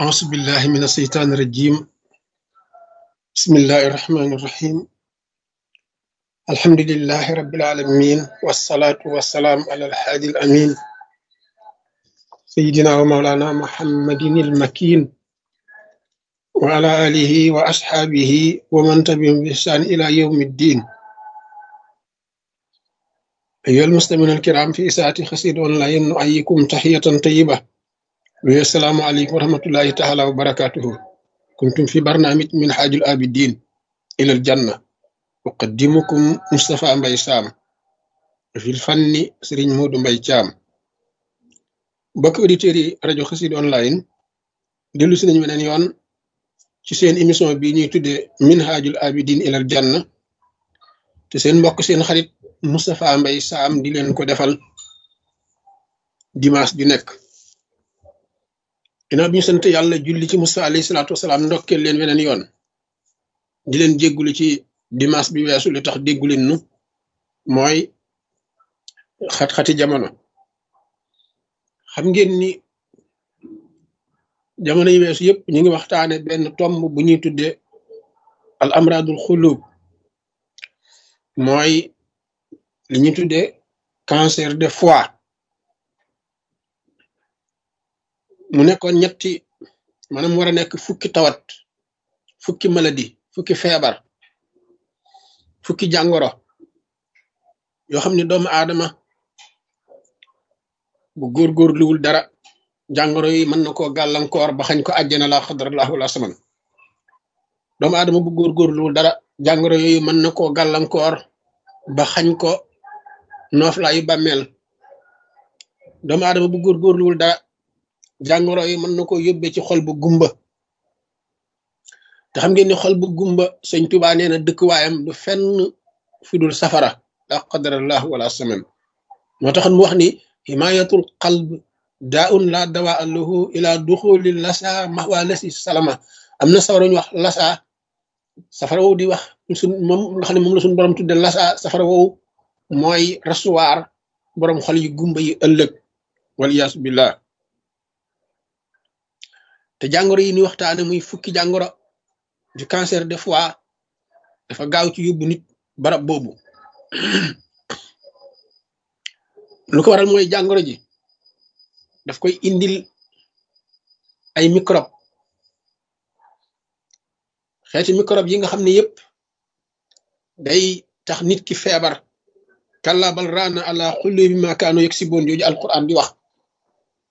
أعوذ بالله من الشيطان الرجيم بسم الله الرحمن الرحيم الحمد لله رب العالمين والصلاة والسلام على الحادي الأمين سيدنا ومولانا محمد المكين وعلى آله وأصحابه ومن تبعهم بإحسان إلى يوم الدين أيها المستمعون الكرام في إساءة خسيد أونلاين نؤيكم تحية طيبة السلام عليكم ورحمة الله تعالى وبركاته كنتم في برنامج من حاج الآبدين إلى الجنة أقدمكم مصطفى مباي سام في الفن سرين مود مباي جام بك أوديتيري راديو خسيد أونلاين دلو سنين من يون ci seen émission bi ñuy tuddee minhajul abidin ilal janna te seen mbokk seen xarit Moustapha Mbaye Sam di leen ko defal dimanche ju nekk ginnaaw bi ñu sant yàlla julli ci Mustafa alayhi salaatu wasalaam ndokkeel leen weneen yoon di leen jéggulu ci dimanche bi weesu li tax dégguleen nu mooy xat-xati jamono xam ngeen ni jamono yi weesu yëpp ñu ngi waxtaane benn tomb bu ñuy tuddee al amradul xulub mooy li ñuy tuddee cancer de foie mu nekkoon ñetti maanaam war a nekk fukki tawat fukki maladie fukki feebar fukki jàngoro yoo xam ne doomu aadama bu góorgóorluwul dara jàngoro yi mën na koo gàllankoor ba xañ ko àjjana la xadrallahu wala saman doomu aadama bu góorgóorluwul dara jàngoro yooyu mën na koo gàllankoor ba xañ ko nooflaayu bàmmeel doomu aadama bu góorgóorluwul dara jàngoro yi mën na koo yóbbee ci xol bu gumba te xam ngeen ni xol bu gumba sëñ Tuubaa nee na dëkkuwaayam du fenn fi dul safara la qadarallahu wala saman moo taxoon mu wax ni himayatul qalb daa un la dawaa lahu ila duxuli lasa maxwa lasi salama am na safara ñu wax lasa safara woowu di wax suñ moom nga xam ne moom la suñ borom tudde lasa safara woowu mooy rasuwaar borom xol yi gumba yi ëllëg waliyaasu billah te jàngoro yi ni waxtaane muy fukki jàngoro du cancer de foie dafa gaaw ci yóbbu nit barab boobu lu ko waral mooy jàngoro ji daf koy indil ay microbe xeeti microbe yi nga xam ne yépp day tax nit ki feebar kalla bal raana ala xulli bi ma kaanu yegg si boon jooju alquran di wax